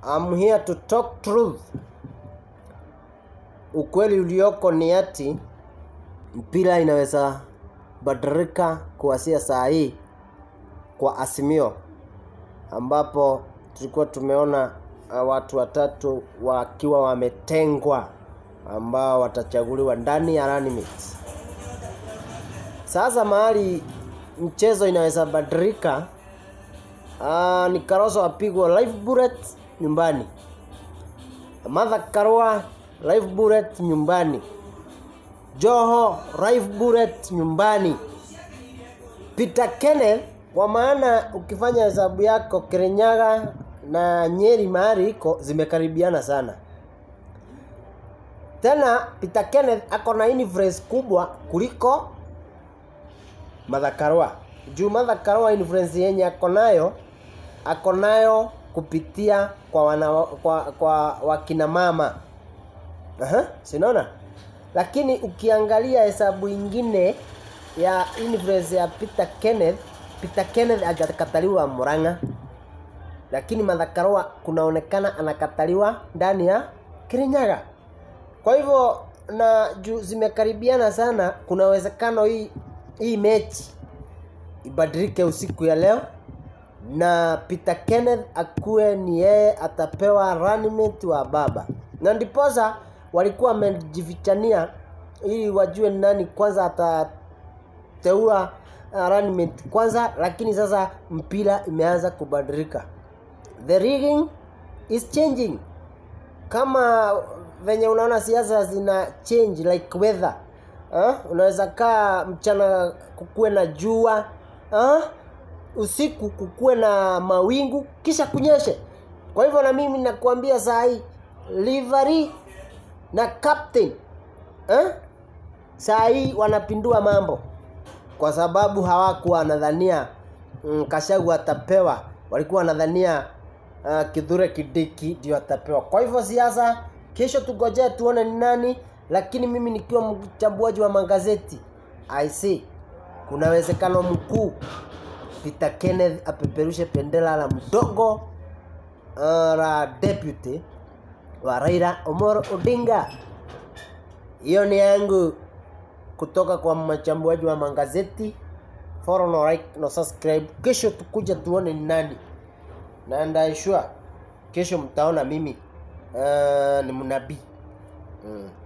I'm here to talk truth. Ukweli ulioko ni ati mpira inaweza badilika kuanzia saa hii kwa Azimio, ambapo tulikuwa tumeona uh, watu watatu wakiwa wametengwa ambao watachaguliwa ndani ya running mates. Sasa mahali mchezo inaweza badilika, uh, ni Karoso apigwa live bullet nyumbani, Martha Karua live bullet nyumbani, Joho live bullet nyumbani, Peter Kenneth kwa maana ukifanya hesabu yako Kirinyaga na Nyeri mahali iko zimekaribiana sana. Tena Peter Kenneth ako na influence kubwa kuliko Martha Karua. Juu Martha Karua influence yenye ako nayo ako nayo kupitia kwa wana, kwa, kwa wakina mama. Aha, sinaona? Lakini ukiangalia hesabu ingine ya influence ya Peter Kenneth, Peter Kenneth hajakataliwa Murang'a, lakini Martha Karua kunaonekana anakataliwa ndani ya Kirinyaga. Kwa hivyo na juu zimekaribiana sana, kuna uwezekano hii hii mechi ibadilike usiku ya leo na Peter Kenneth akuwe ni yeye atapewa running mate wa baba, na ndiposa walikuwa wamejifichania ili wajue ni nani kwanza atateua uh, running mate kwanza, lakini sasa mpira imeanza kubadilika, the rigging is changing kama venye unaona siasa zina change like weather uh, unaweza kaa mchana kukuwe na jua uh, usiku kukuwe na mawingu kisha kunyeshe. Kwa hivyo na mimi nakuambia saa hii livery na captain eh? saa hii wanapindua mambo kwa sababu hawakuwa wanadhania mm, Kashagu atapewa, walikuwa wanadhania uh, Kithure Kindiki ndio atapewa. Kwa hivyo siasa, kesho tugojee tuone ni nani, lakini mimi nikiwa mchambuaji wa magazeti I see kuna uwezekano mkuu Peter Kenneth apeperushe bendera la mdogo uh, la deputy wa Raila Omolo Odinga. Hiyo ni yangu kutoka kwa machambuaji wa magazeti. Follow no like no subscribe. Kesho tukuja tuone ni nani, na ndaishua kesho mtaona mimi uh, ni mnabii mm.